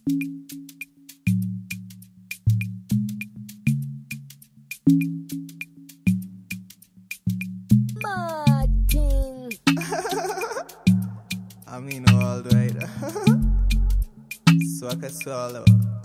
Martin. I mean all right. Swaka swallow.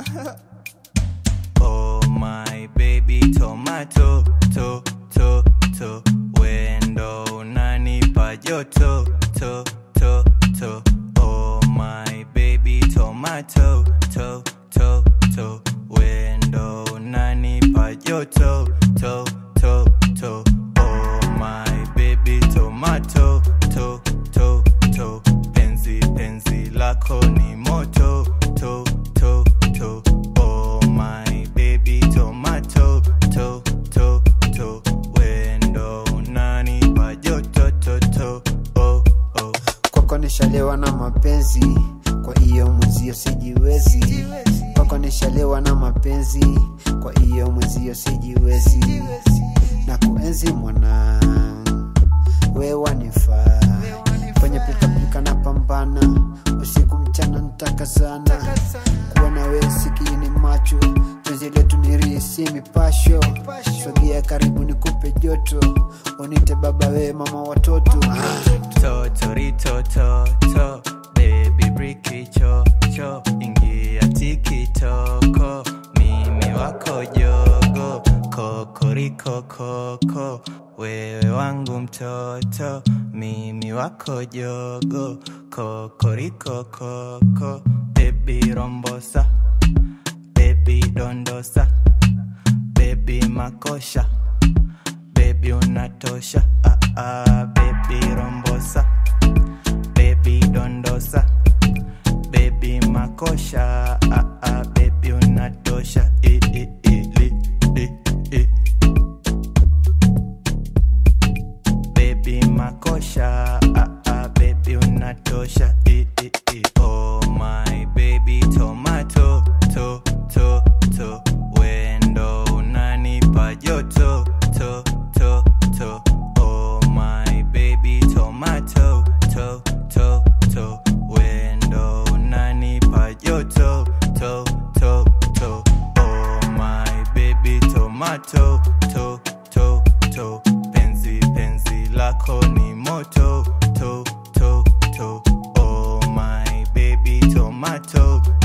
oh my baby tomato to to to wendo unanipa joto to to to oh my baby tomato to to to wendo unanipa joto to to to oh my baby tomato to to to penzi penzi lako ni moto to to to oh my baby tomato to to to wendo unanipa joto to to oh oh kwako nishalewa na mapenzi kwa hiyo mwenzio sijiwezi kwako nishalewa na mapenzi kwa hiyo mwenzio sijiwezi na kuenzi mwana wewa nifaa kwenye pilikapilika na pambana usiku mchana ntaka sana kuwa na we sikini macho penzi letu ni risi mipasho sogea karibu nikupe joto unite baba we mama watoto Totorito to to baby briki cho cho ingia tikitoko mimi wako jogo kokoriko koko wewe wangu mtoto mimi wako jogo kokoriko koko baby rombosa baby dondosa baby makosha baby unatosha ah, ah, baby rombosa baby dondosa baby makosha ah, ah, baby unatosha eh, eh, eh, li, li, eh. baby makosha ah, ah, baby unatosha eh, eh, eh. oh my baby tomato to to to wendo unanipa joto to to to oh my baby tomato to to to wendo unanipa joto to to to oh my baby tomato to to to penzi penzi lako ni moto to to to oh my baby tomato